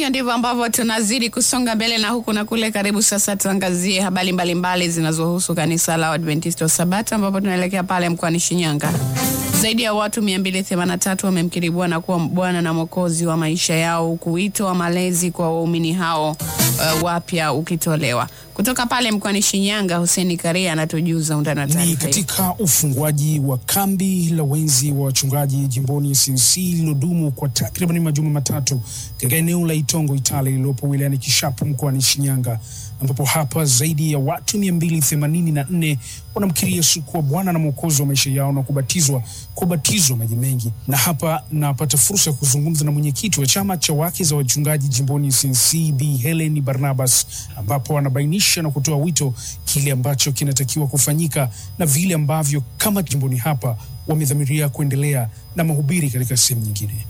hivyo ndivyo ambavyo tunazidi kusonga mbele na huku na kule. Karibu sasa tuangazie habari mbalimbali zinazohusu kanisa la Adventista wa Sabato, ambapo tunaelekea pale mkoani Shinyanga. Zaidi ya watu 283 wamemkiri Bwana kuwa Bwana na Mwokozi wa maisha yao, huku wito wa malezi kwa waumini hao uh, wapya ukitolewa kutoka pale mkoani Shinyanga. Huseni Karia anatujuza undani wa Ni taarifa hii. katika ufunguaji wa kambi la wenzi wa wachungaji jimboni CNC lilodumu kwa takriban majuma matatu katika eneo la Itongo Itale lililopo wilayani Kishapu mkoani Shinyanga, ambapo hapa zaidi ya watu 284 wanamkiri Yesu kuwa Bwana na Mwokozi wa maisha yao na kubatizwa kwa ubatizo wa maji mengi. Na hapa napata fursa ya kuzungumza na mwenyekiti wa chama cha wake za wachungaji jimboni CNC Bi Helen Barnabas, ambapo anabainisha na kutoa wito kile ambacho kinatakiwa kufanyika na vile ambavyo kama jimboni hapa wamedhamiria kuendelea na mahubiri katika sehemu nyingine.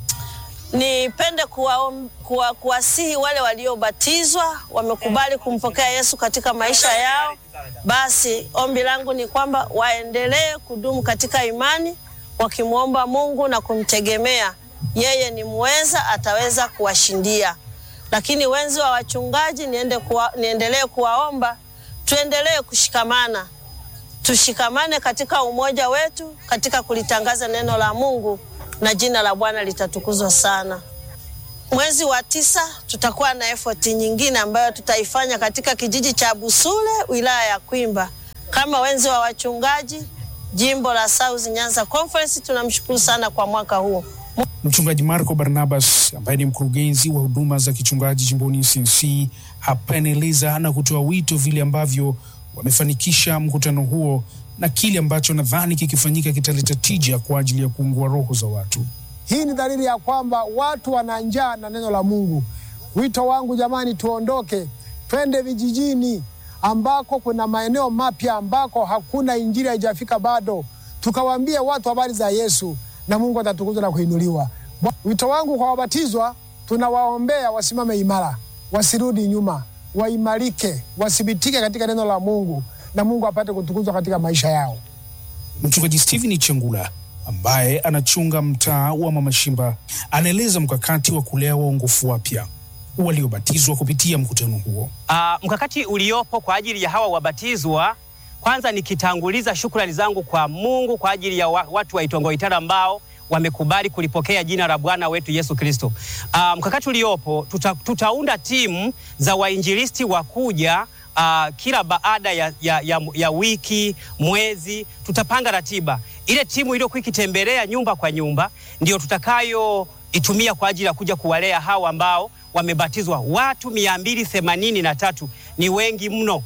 Nipende kuwaom- kuwa- kuwasihi wale waliobatizwa wamekubali kumpokea Yesu katika maisha yao, basi ombi langu ni kwamba waendelee kudumu katika imani, wakimwomba Mungu na kumtegemea yeye. Ni mweza, ataweza kuwashindia. Lakini wenzi wa wachungaji, niende kuwa, niendelee kuwaomba tuendelee kushikamana, tushikamane katika umoja wetu katika kulitangaza neno la Mungu na jina la Bwana litatukuzwa sana. Mwezi wa tisa tutakuwa na effort nyingine ambayo tutaifanya katika kijiji cha Busule, wilaya ya Kwimba, kama wenzi wa wachungaji jimbo la South Nyanza Conference. Tunamshukuru sana kwa mwaka huu. Mchungaji Marco Barnabas ambaye ni mkurugenzi wa huduma za kichungaji jimboni CNC hapa anaeleza na kutoa wito vile ambavyo wamefanikisha mkutano huo na kile ambacho nadhani kikifanyika kitaleta tija kwa ajili ya kuungua roho za watu. Hii ni dalili ya kwamba watu wana njaa na neno la Mungu. Wito wangu jamani, tuondoke twende vijijini ambako kuna maeneo mapya ambako hakuna injili haijafika bado, tukawaambie watu habari za Yesu na Mungu atatukuzwa na kuinuliwa. Wito wangu kwa wabatizwa, tunawaombea wasimame imara, wasirudi nyuma, waimarike, wathibitike katika neno la Mungu na Mungu apate kutukuzwa katika maisha yao. Mchungaji Stephen Chengula ambaye anachunga mtaa wa Mama Shimba anaeleza mkakati wa kulea waongofu wapya waliobatizwa kupitia mkutano huo. Uh, mkakati uliopo kwa ajili ya hawa wabatizwa, kwanza nikitanguliza shukrani zangu kwa Mungu kwa ajili ya wa, watu wa Itongo Itara ambao wamekubali kulipokea jina la Bwana wetu Yesu Kristo. Uh, mkakati uliopo tuta, tutaunda timu za wainjilisti wa kuja uh, kila baada ya, ya, ya, ya wiki mwezi, tutapanga ratiba. Ile timu iliyokuwa ikitembelea nyumba kwa nyumba ndio tutakayoitumia kwa ajili ya kuja kuwalea hawa ambao wamebatizwa. Watu mia mbili themanini na tatu ni wengi mno.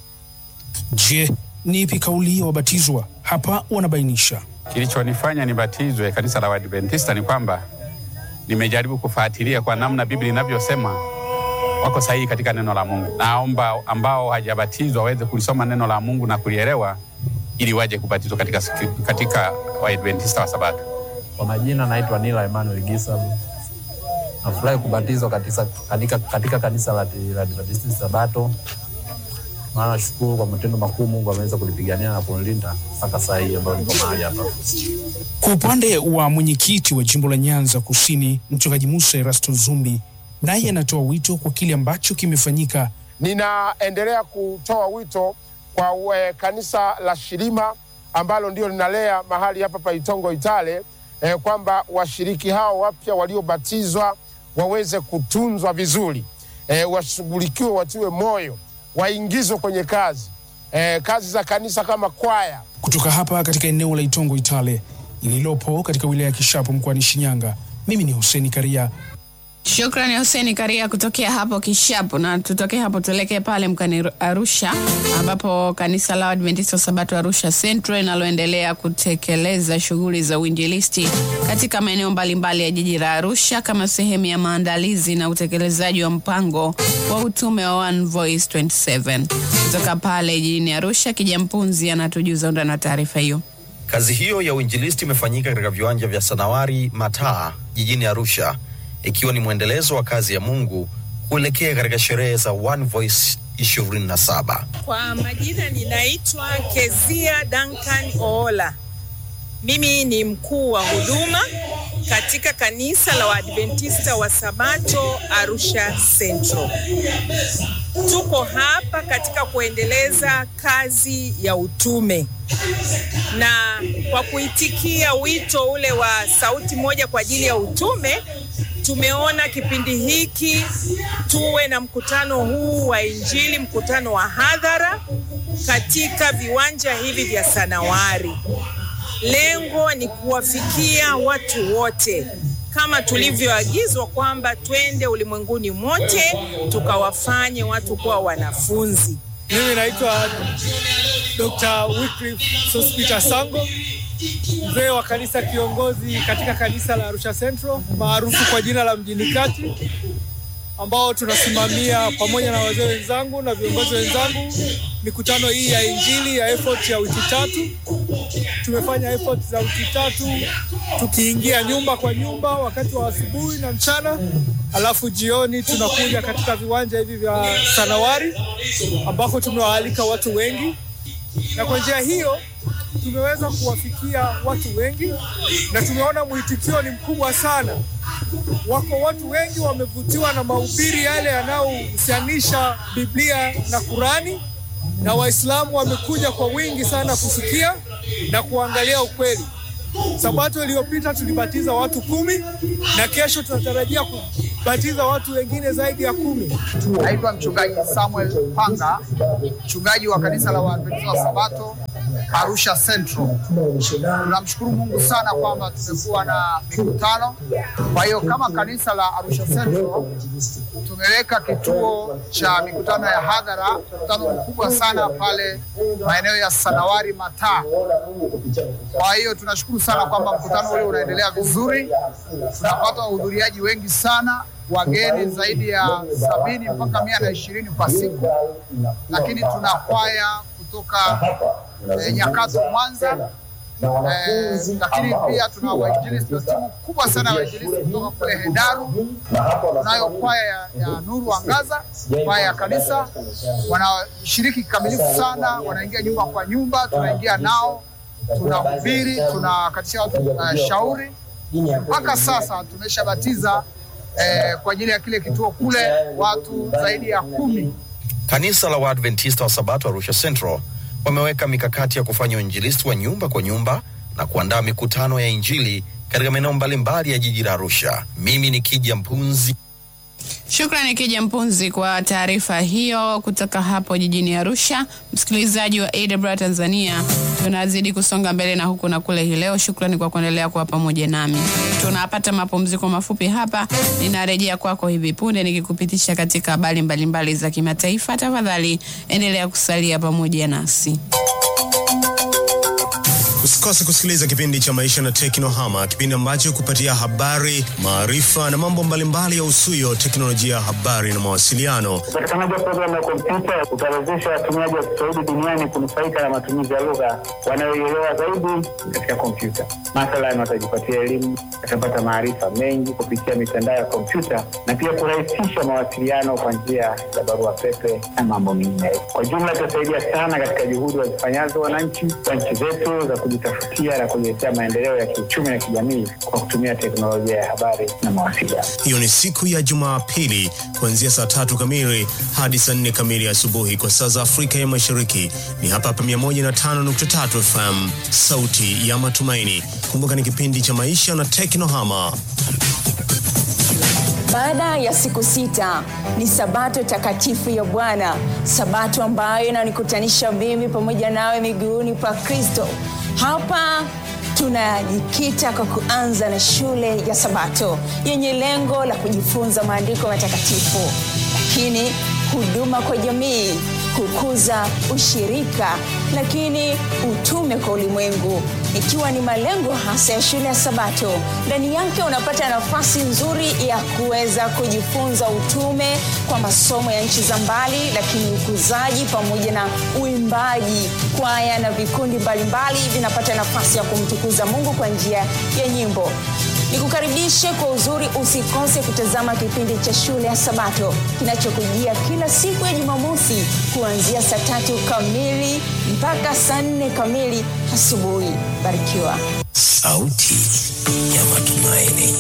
Je, ni ipi kauli ya wabatizwa? Hapa wanabainisha. Kilichonifanya nibatizwe kanisa la Waadventista ni kwamba nimejaribu kufuatilia kwa namna Biblia inavyosema wako sahihi katika neno la Mungu. Naomba ambao hajabatizwa waweze kulisoma neno la Mungu na kulielewa ili waje kubatizwa katika, katika Waadventista wa Sabato. Kwa majina naitwa Nila Emmanuel Gisabu. Nafurahi kubatizwa katika, katika, katika kanisa la la Adventista Sabato, maana nashukuru kwa matendo makuu Mungu ameweza kulipigania na kunilinda mpaka saa hii ambayo niko mahali hapa. Kwa upande wa mwenyekiti wa jimbo la Nyanza Kusini, mchungaji Musa Erasto Zumbi, naye anatoa wito kwa kile ambacho kimefanyika. Ninaendelea kutoa wito kwa we, kanisa la Shirima ambalo ndio linalea mahali hapa pa Itongo Itale eh, kwamba washiriki hao wapya waliobatizwa waweze kutunzwa vizuri eh, washughulikiwe, watiwe moyo, waingizwe kwenye kazi eh, kazi za kanisa kama kwaya. Kutoka hapa katika eneo la Itongo Itale lililopo katika wilaya ya Kishapu mkoani Shinyanga, mimi ni Huseni Karia. Shukrani Huseni Karia kutokea hapo Kishapu, na tutokee hapo tuelekee pale mkani Arusha, ambapo kanisa la Adventista Sabato Arusha Central linaloendelea kutekeleza shughuli za uinjilisti katika maeneo mbalimbali ya jiji la Arusha kama sehemu ya maandalizi na utekelezaji wa mpango wa utume wa One Voice 27. Kutoka pale jijini Arusha, Kijampunzi anatujuza undani wa taarifa hiyo. Kazi hiyo ya uinjilisti imefanyika katika viwanja vya Sanawari Mataa jijini Arusha ikiwa ni mwendelezo wa kazi ya Mungu kuelekea katika sherehe za One Voice 27. Kwa majina ninaitwa Kezia Duncan Oola. Mimi ni mkuu wa huduma katika kanisa la Waadventista wa Sabato Arusha Central. Tuko hapa katika kuendeleza kazi ya utume na kwa kuitikia wito ule wa sauti moja kwa ajili ya utume, tumeona kipindi hiki tuwe na mkutano huu wa Injili, mkutano wa hadhara katika viwanja hivi vya Sanawari. Lengo ni kuwafikia watu wote kama tulivyoagizwa kwamba twende ulimwenguni mote tukawafanye watu kuwa wanafunzi. Mimi naitwa Dr. Wycliffe Sospeter Sango, mzee wa kanisa kiongozi katika kanisa la Arusha Central maarufu kwa jina la Mjini Kati, ambao tunasimamia pamoja na wazee wenzangu na viongozi wenzangu mikutano hii ya injili ya effort ya wiki tatu. Tumefanya effort za wiki tatu tukiingia nyumba kwa nyumba wakati wa asubuhi na mchana, alafu jioni tunakuja katika viwanja hivi vya Sanawari ambako tumewaalika watu wengi, na kwa njia hiyo tumeweza kuwafikia watu wengi na tumeona mwitikio ni mkubwa sana. Wako watu wengi wamevutiwa na mahubiri yale yanayohusianisha Biblia na Kurani, na Waislamu wamekuja kwa wingi sana kusikia na kuangalia ukweli. Sabato iliyopita tulibatiza watu kumi na kesho tunatarajia kubatiza watu wengine zaidi ya kumi. Naitwa mchungaji Samuel Panga, mchungaji wa kanisa la Waadventista wa Sabato Arusha Central. Tunamshukuru Mungu sana kwamba tumekuwa na mikutano. Kwa hiyo kama kanisa la Arusha Central tumeweka kituo cha mikutano ya hadhara, mkutano mkubwa sana pale maeneo ya Sanawari Mataa. Kwa hiyo tunashukuru sana kwamba mkutano ule unaendelea vizuri, tunapata wahudhuriaji wengi sana wageni zaidi ya sabini mpaka mia na ishirini kwa siku, lakini tuna kwaya kutoka eh, Nyakato Mwanza eh, lakini pia tuna wainjilisti, tuna timu kubwa sana ya wainjilisti kutoka kule Hedaru. Tunayo kwaya ya, ya Nuru Angaza, kwaya ya kanisa, wanashiriki kikamilifu sana, wanaingia nyumba kwa nyumba, tunaingia nao, tunahubiri, tunakatisha watu uh, shauri. Mpaka sasa tumeshabatiza eh, kwa ajili ya kile kituo kule watu zaidi ya kumi. Kanisa la Waadventista wa Sabato Arusha Central wameweka mikakati ya kufanya uinjilisti wa nyumba kwa nyumba na kuandaa mikutano ya injili katika maeneo mbalimbali ya jiji la Arusha. Mimi ni Kija Mpunzi. Shukrani Kija Mpunzi kwa taarifa hiyo kutoka hapo jijini Arusha. Msikilizaji wa AWR Tanzania, tunazidi kusonga mbele na huku na kule hii leo. Shukrani kwa kuendelea kuwa pamoja nami. Tunapata mapumziko mafupi hapa, ninarejea kwako hivi punde nikikupitisha katika habari mbalimbali za kimataifa. Tafadhali endelea kusalia pamoja nasi. Usikose kusikiliza kipindi cha Maisha na Teknohama, kipindi ambacho kupatia habari, maarifa na mambo mbalimbali ya usuyo teknolojia ya habari na mawasiliano. Upatikanaji wa programu ya kompyuta utawezesha watumiaji wa Kiswahili duniani kunufaika na matumizi ya lugha wanayoielewa zaidi katika kompyuta. Mathalan, watajipatia elimu, watapata maarifa mengi kupitia mitandao ya kompyuta na pia kurahisisha mawasiliano kwa njia ya barua pepe na mambo mengine. Kwa jumla, itasaidia sana katika juhudi wazifanyazo wananchi wa nchi zetu za kujitafutia na kujiletea maendeleo ya kiuchumi na kijamii kwa kutumia teknolojia ya habari na mawasiliano. Hiyo ni siku ya Jumapili kuanzia saa tatu kamili hadi saa nne kamili asubuhi kwa saa za Afrika ya Mashariki. Ni hapa hapa 105.3 FM, sauti ya matumaini. Kumbuka ni kipindi cha maisha na teknohama. Baada ya siku sita ni sabato takatifu ya Bwana, sabato ambayo inanikutanisha mimi pamoja nawe miguuni pa Kristo. Hapa tunajikita kwa kuanza na shule ya Sabato yenye lengo la kujifunza maandiko matakatifu, lakini huduma kwa jamii, kukuza ushirika, lakini utume kwa ulimwengu, ikiwa ni malengo hasa ya shule ya Sabato. Ndani yake unapata nafasi nzuri ya kuweza kujifunza utume kwa masomo ya nchi za mbali, lakini ukuzaji pamoja na uimbaji, kwaya na vikundi mbalimbali vinapata nafasi ya kumtukuza Mungu kwa njia ya nyimbo. Nikukaribishe kwa uzuri, usikose kutazama kipindi cha shule ya Sabato kinachokujia kila siku ya Jumamosi kuanzia saa tatu kamili mpaka saa nne kamili asubuhi. Barikiwa. Sauti ya matumaini.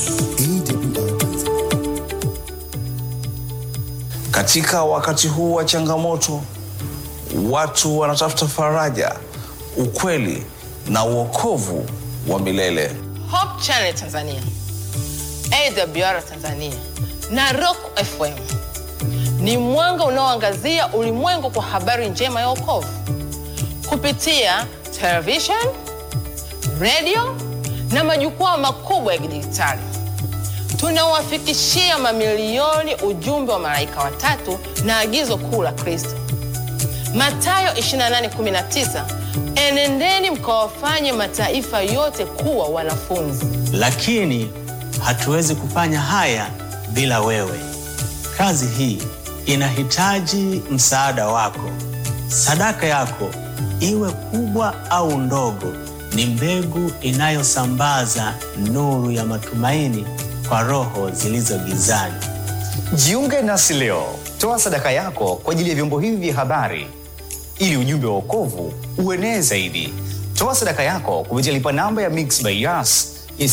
Katika wakati huu wa changamoto, watu wanatafuta faraja, ukweli na uokovu wa milele. Hope Channel Tanzania, AWR Tanzania na Rock FM ni mwanga unaoangazia ulimwengu kwa habari njema ya wokovu kupitia television, radio na majukwaa makubwa ya kidijitali. Tunawafikishia mamilioni ujumbe wa malaika watatu na agizo kuu la Kristo. Mathayo 28:19, enendeni mkawafanye mataifa yote kuwa wanafunzi. lakini hatuwezi kufanya haya bila wewe. Kazi hii inahitaji msaada wako. Sadaka yako, iwe kubwa au ndogo, ni mbegu inayosambaza nuru ya matumaini kwa roho zilizo gizani. Jiunge nasi leo, toa sadaka yako kwa ajili ya vyombo hivi vya habari ili ujumbe wa wokovu uenee zaidi. Toa sadaka yako kupitia lipa namba ya Mix by Yas ya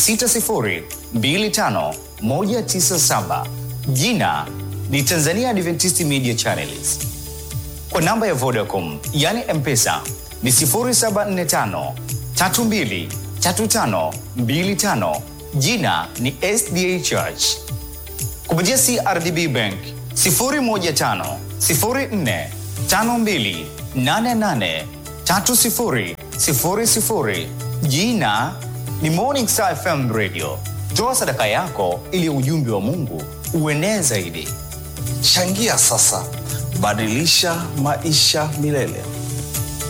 6025197 jina ni Tanzania Adventist Media Channels. Kwa namba ya Vodacom yani M-Pesa ni 0745 32 35 25 jina ni SDA Church. Kupitia CRDB Bank 015 04 52 88 30 00 jina ni Morning Star FM Radio. Toa sadaka yako ili ujumbe wa Mungu uenee zaidi. Changia sasa, badilisha maisha milele.